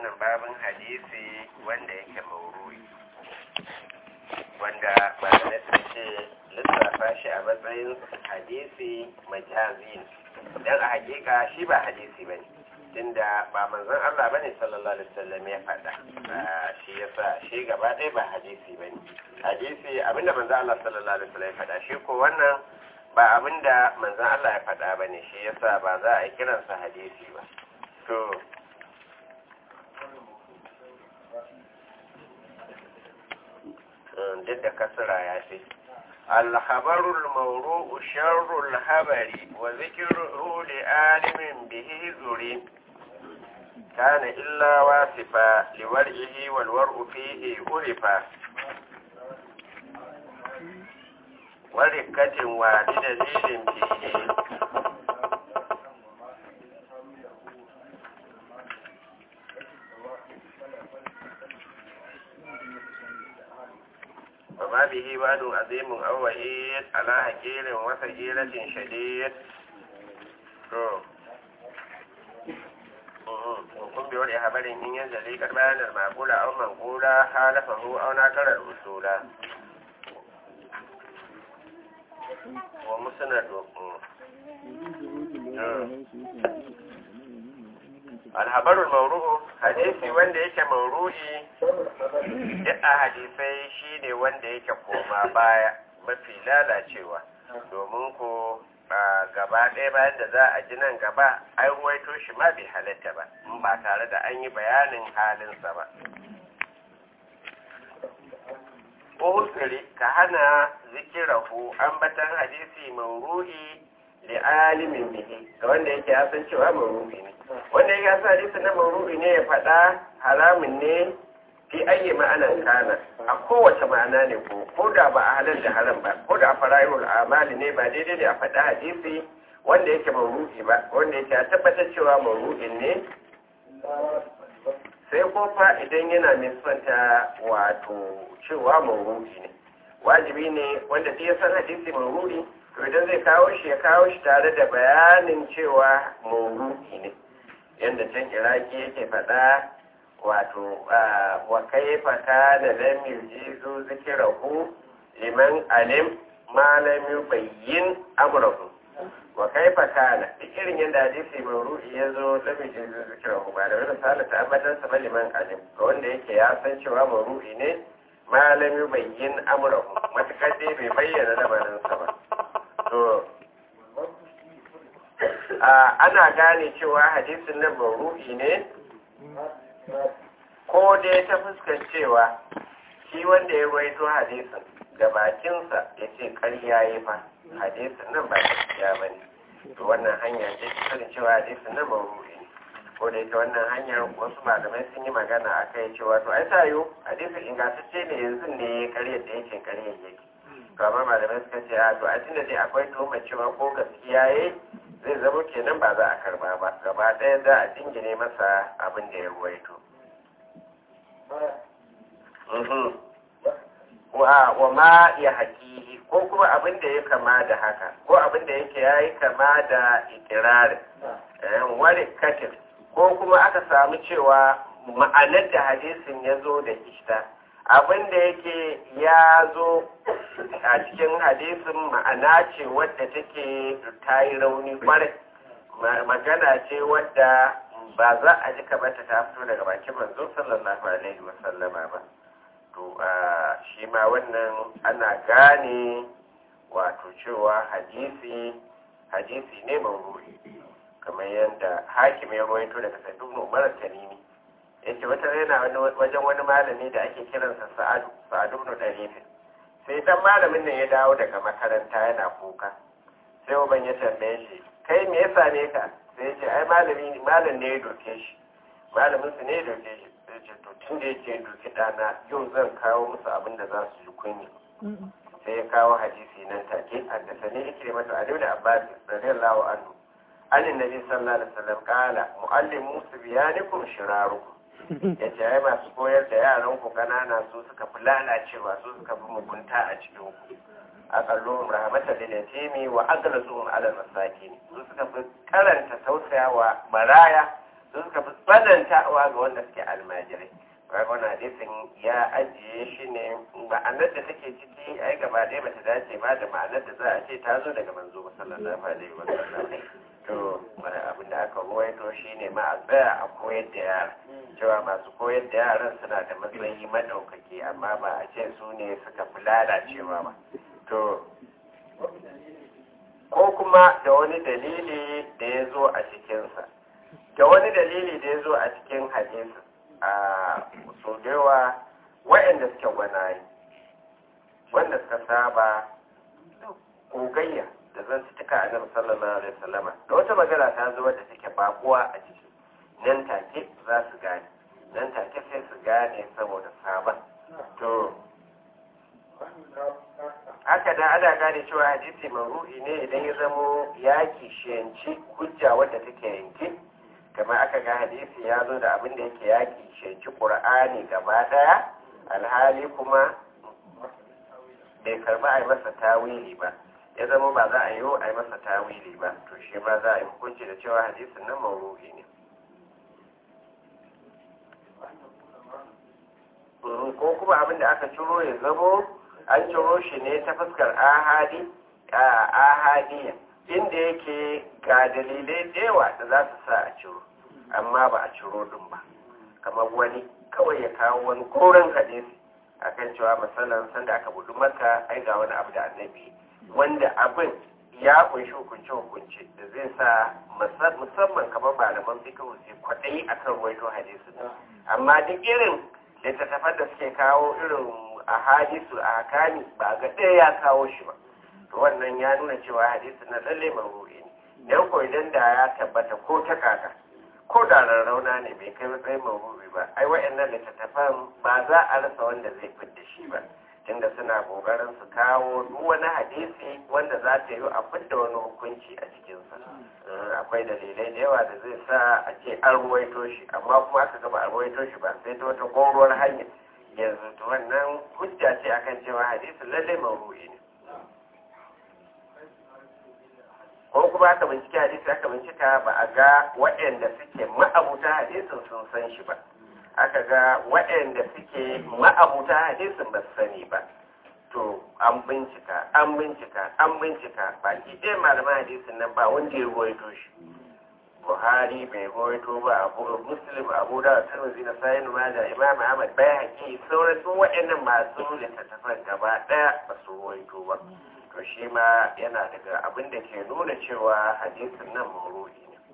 wannan babin hadisi wanda yake maurui wanda malamai sun ce lissafa shi a matsayin hadisi majazi don a hakika shi ba hadisi ba ne tunda ba manzon Allah bane sallallahu alaihi wasallam ya faɗa shi yasa shi gaba ɗaya ba hadisi bane hadisi abinda manzon Allah sallallahu alaihi wasallam ya faɗa shi ko wannan ba abinda manzon Allah ya faɗa bane shi yasa ba za a yi kiransa hadisi ba to duk da kasara ya ce الخبر الموروء شر الخبر وذكره لعالم به ذري كان إلا واصفا لورعه والورء فيه عرفا وركة وبدليل فيه وما به واد عظيم أو وعيد على حكير وسجيلة شديد وكن بوري خبر إن ينزلي قد بيان المعقول أو منقولا خالفه أو ناكر الأصول ومسند alhabarul mauru'u hadisi wanda yake mauru'i duk a hadisai shine wanda yake koma baya mafi lalacewa domin ko gaba ɗaya bayan da za a ji nan gaba an ruwaito shi ma bai halatta ba in ba tare da an yi bayanin halinsa ba Uhusiri ka hana zikirahu ambatan hadisi mauru'i li alimin bihi ga wanda yake ya san cewa mauru'i ne wanda ya sa hadisi na mauru'i ne ya faɗa haramun ne fi ayyi ma'anan kana a kowace ma'ana ne ko ko da ba a halal da haram ba ko da a fara'irul amali ne ba daidai ne a faɗa hadisi wanda yake mauru'i ba wanda yake a tabbatar cewa mauru'in ne sai ko fa idan yana nisanta wato cewa mauru'i ne wajibi ne wanda ya san hadisi mauru'i to idan zai kawo shi ya kawo shi tare da bayanin cewa mauru'i ne yadda can iraki yake faɗa wato wa kaifa kana lam yujizu zikrahu liman alim ma lam yubayyin amrahu wa kaifa kana duk irin yadda hadisi mauru'i ya zo lam yujizu zikrahu ba da wani misali ta abadan sa liman alim ga wanda yake ya san cewa mauru'i ne ma lam yubayyin amrahu matakar dai bai bayyana lamarinsa ba to ana gane cewa hadisin nan mauru'i ne ko dai ta fuskar cewa shi wanda ya rawaito hadisin da bakinsa ya ce karya ya fa hadisin nan ba gaskiya ba ne to wannan hanya ce ta cewa hadisin nan mauru'i ne ko da ita wannan hanyar wasu malamai sun yi magana a kai cewa to ai sayo hadisin ingantacce ne yanzu ne karya da yake karya yake to amma malamai suka ce a to a tunda dai akwai tuhumar cewa ko gaskiya yayi zai zama kenan ba za a karba ba gaba ɗaya za a dingine masa abin da ya ruwaito wa ma ya haƙihi ko kuma abin da ya kama da haka ko abin da yake ya yi kama da ikirarin wani katin ko kuma aka samu cewa ma'anar da hadisin ya zo da ita abin da yake ya zo a cikin hadisin ma'ana ce wadda take ta yi rauni kwarai magana ce wadda ba za a ji kamata ta fito daga bakin manzo sallallahu alaihi wasallama ba to shi ma wannan ana gane wato cewa hadisi hadisi ne mawuri kamar yadda hakim ya rawaito daga sabbin umar tanimi yace wata yana wajen wani malami da ake kiransa sa'adu sa'adu ibn dalifin sai dan malamin nan ya dawo daga makaranta yana kuka sai uban ya tambaye shi kai me yasa ne ka sai ya ce ai malami malam ne ya doke shi malamin su ne ya doke shi sai ce to tun da yake doke dana yau zan kawo musu abin da za su ji kunya sai ya kawo hadisi nan take haddasa ne yake mata adu da abbas radiyallahu anhu an nabi sallallahu alaihi wasallam qala muallimu subyanikum shirarukum ya ce ai masu koyar da yaran ku kanana su suka fi lalacewa su suka fi mugunta a cikin ku aqalluhum rahmatan lil yatimi wa aghlazuhum ala masakin su suka fi karanta tausayawa maraya su suka fi tsanantawa ga wanda suke almajirai wani hadisin ya ajiye shi ne ma'anar da take ciki ai gaba ɗaya bata dace ba da ma'anar da za a ce ta zo daga manzo sallallahu alaihi wa sallam to abin da aka ruwaito shi ne ma a tsaya a koyar da yara cewa masu koyar da yaran suna da matsayi madaukaki amma ba a ce su ne suka fi lalacewa ba to ko kuma da wani dalili da ya zo a cikinsa da wani dalili da ya zo a cikin hadisi a so da yawa waɗanda suke gwanaye wanda suka saba gogayya da zan su cika annabi sallallahu alaihi wasallama da wata magana ta zo wadda take bakuwa a ciki nan take za su gane nan take sai su gane saboda sabon to haka da ana gane cewa hadisi maru'i ne idan ya zamo ya kishiyanci hujja wadda take yanke kamar aka ga hadisi ya zo da abin da yake ya kishiyanci ƙur'ani gaba ɗaya alhali kuma bai karba a yi masa tawili ba ya zama ba za a yi a yi masa tawili ba to shi ma za a yi hukunci da cewa hadisin nan maru'i ne ko kuma abin da aka ciro ya zamo an ciro shi ne ta fuskar ahadi a ahadiya inda yake ga dalilai yawa da za su sa a ciro amma ba a ciro din ba kamar wani kawai ya kawo wani koren hadisi akan cewa misalan sanda aka budu maka ai ga wani abu da annabi wanda abin ya kunshi hukunce hukunce da zai sa musamman kamar malaman fikihu sai kwaɗayi akan ruwaito hadisi amma duk irin littattafan da suke kawo irin a hadisu a hakani ba ga ɗaya ya kawo shi ba to wannan ya nuna cewa hadisi na lalle maru'i ne dan ko idan da ya tabbata ko ta kaka ko da rarrauna ne bai kai matsayin maru'i ba ai wayannan littattafan ba za a rasa wanda zai fidda shi ba tunda suna kokarin su kawo duk wani hadisi wanda za ta yi a fidda wani hukunci a cikinsa akwai dalilai da yawa da zai sa a ce an ruwaito shi amma kuma aka gaba a ruwaito shi ba sai ta wata gauruwar hanya yanzu to wannan hujja ce akan cewa hadisin lallai mawru'i ne ko kuma aka bincike hadisi aka bincika ba a ga waɗanda suke ma'abuta hadisin sun san shi ba aka ga waɗanda suke ma'abuta hadisin ba su sani ba to an bincika an bincika an bincika baki ɗaya malaman hadisin nan ba wanda ya ruwaito shi buhari bai ruwaito ba abu muslim abu da tirmidhi na sayin da imam ahmad bai haƙi sauran duk waɗannan masu littattafan gaba ɗaya ba su ruwaito ba to shi ma yana daga abin da ke nuna cewa hadisin nan mauru'i ne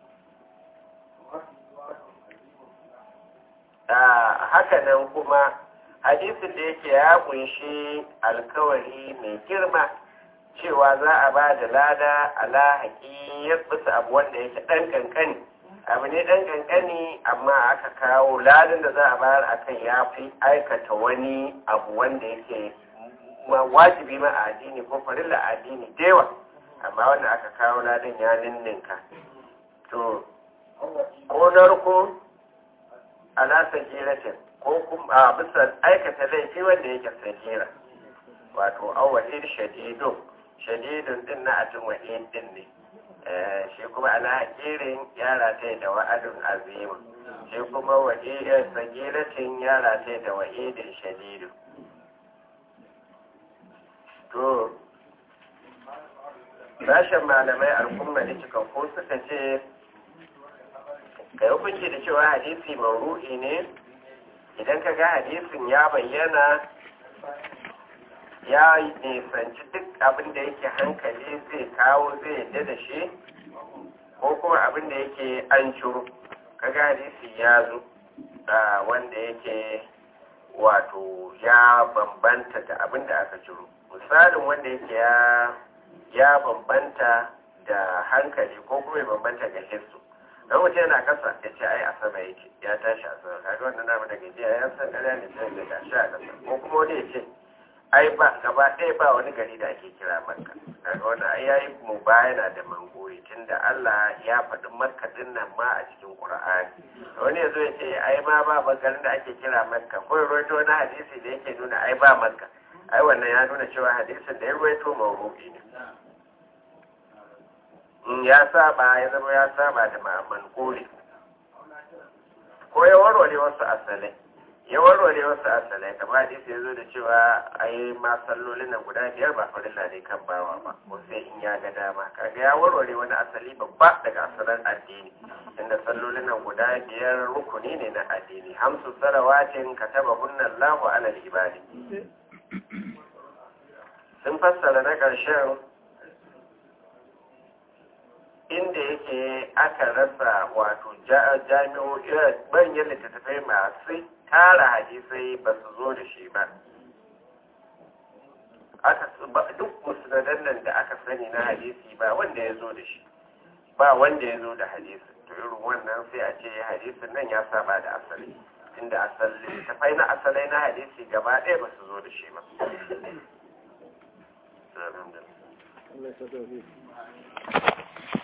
haka nan kuma hadisin da yake ya kunshi alkawari mai girma cewa za a ba da lada ala haƙiyar bisa abu wanda yake ɗan ƙanƙani abu ne ɗan ƙanƙani amma aka kawo ladan da za a bayar a kan ya fi aikata wani abu wanda yake wajibi ma a addini ko farilla a addini dewa amma wanda aka kawo ladan ya ninninka to ko narko ala sagiratin ko kuma a bisa aikata laifi wanda yake sagira wato awwalin shadidun shadidun din na atun wa'in din ne shi kuma ala hakirin yara ta da wa'adun azimu shi kuma wa'idin sagiratin yara ta da wa'idin shadidun to sashen malamai al'umma da cikakku suka ce ka yi hukunci da cewa hadisi mauru'i ne idan ka ga hadisin ya bayyana ya nisanci duk abin da yake hankali zai kawo zai yadda da shi ko kuma abin da yake an ciro ka ga hadisi ya zo wanda yake wato ya bambanta da abin da aka ciro misalin wanda yake ya ya bambanta da hankali ko kuma ya bambanta ga hissu don mutum yana kasa ya ce ai a sama yake ya tashi a sama kaga wannan namu daga jiya ya san ƙarya ne sai da gashi a kasa ko kuma wani ya ce ai ba gaba ɗaya ba wani gari da ake kira makka kaga wannan ai yayi mu bayana da mangori tunda Allah ya faɗi makka din nan ma a cikin Qur'ani wani ya zo ya ce ai ma ba ba garin da ake kira makka ko ya rawaito wani hadisi da yake nuna ai ba makka ai wannan ya nuna cewa hadisin da ya rawaito mawru'i ne in ya saba ya zama ya saba da ma'aman kore ko ya warware wasu asalai ya warware wasu asalai kamar hadisi ya zo da cewa ai ma sallolin nan guda biyar ba farilla ne kan bawa ba ko sai in ya ga dama kaga ya warware wani asali babba daga asalan addini inda sallolin nan guda biyar rukuni ne na addini hamsu salawatin kataba hunna Allahu ala ibadi sun fassara na ƙarshen inda yake aka rasa wato jami'o'i manyan littattafai masu tara hadisai ba su zo da shi ba aka duk musnadan nan da aka sani na hadisi ba wanda ya zo da shi ba wanda ya zo da hadisi to irin wannan sai a ce hadisin nan ya saba da asali inda asali tafai na asalai na hadisi gaba ɗaya ba su zo da shi ba Allah ya